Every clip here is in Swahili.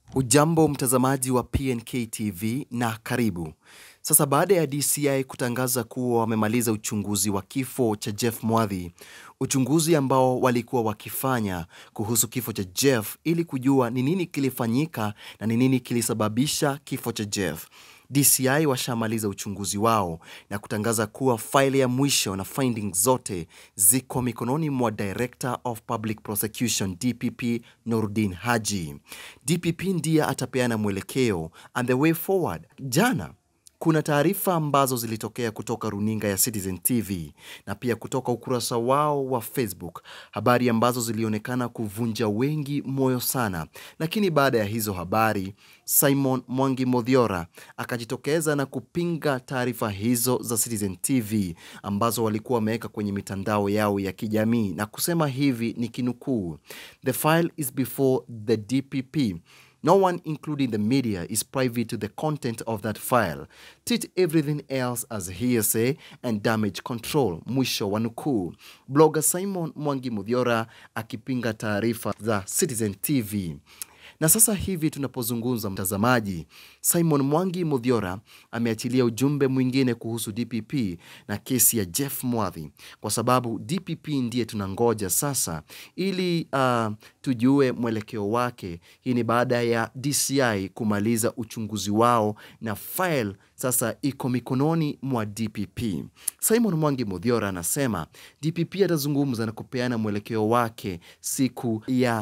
Hujambo mtazamaji wa PNK TV na karibu. Sasa baada ya DCI kutangaza kuwa wamemaliza uchunguzi wa kifo cha Jeff Mwadhi, uchunguzi ambao walikuwa wakifanya kuhusu kifo cha Jeff ili kujua ni nini kilifanyika na ni nini kilisababisha kifo cha Jeff. DCI washamaliza uchunguzi wao na kutangaza kuwa faili ya mwisho na findings zote ziko mikononi mwa Director of Public Prosecution DPP Nordin Haji. DPP ndiye atapeana mwelekeo and the way forward. Jana kuna taarifa ambazo zilitokea kutoka runinga ya Citizen TV na pia kutoka ukurasa wao wa Facebook, habari ambazo zilionekana kuvunja wengi moyo sana. Lakini baada ya hizo habari, Simon Mwangi Modhiora akajitokeza na kupinga taarifa hizo za Citizen TV ambazo walikuwa wameweka kwenye mitandao yao ya kijamii na kusema hivi ni kinukuu, the file is before the DPP No one, including the media, is privy to the content of that file. Treat everything else as hearsay and damage control. Mwisho wa nukuu. Blogger Simon Mwangi Mudhiora akipinga taarifa za Citizen TV. Na sasa hivi tunapozungumza, mtazamaji, Simon Mwangi Mudhiora ameachilia ujumbe mwingine kuhusu DPP na kesi ya Jeff Mwadhi, kwa sababu DPP ndiye tunangoja sasa ili uh, tujue mwelekeo wake. Hii ni baada ya DCI kumaliza uchunguzi wao na file sasa iko mikononi mwa DPP. Simon Mwangi Mudhiora anasema DPP atazungumza na kupeana mwelekeo wake siku ya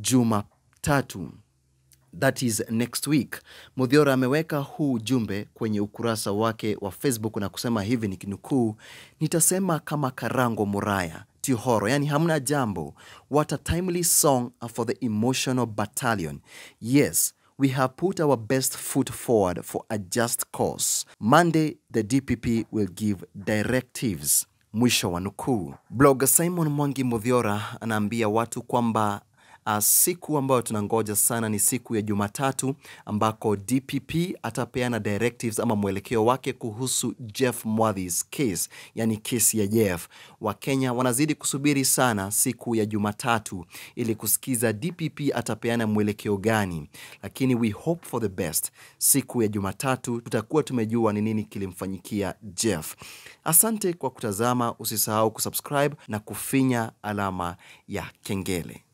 Jumatatu. That is next week. Mudhiora ameweka huu ujumbe kwenye ukurasa wake wa Facebook na kusema hivi ni kinukuu, nitasema kama Karango Muraya Tihoro, yani hamna jambo. What a timely song for the emotional battalion. Yes, we have put our best foot forward for a just cause. Monday, the DPP will give directives. Mwisho wa nukuu. Blogger Simon Mwangi Mudhiora anaambia watu kwamba Uh, siku ambayo tunangoja sana ni siku ya Jumatatu ambako DPP atapeana directives ama mwelekeo wake kuhusu Jeff Mwadhi's case, yani kesi ya Jeff. Wakenya wanazidi kusubiri sana siku ya Jumatatu ili kusikiza DPP atapeana mwelekeo gani, lakini we hope for the best. Siku ya Jumatatu tutakuwa tumejua ni nini kilimfanyikia Jeff. Asante kwa kutazama, usisahau kusubscribe na kufinya alama ya kengele.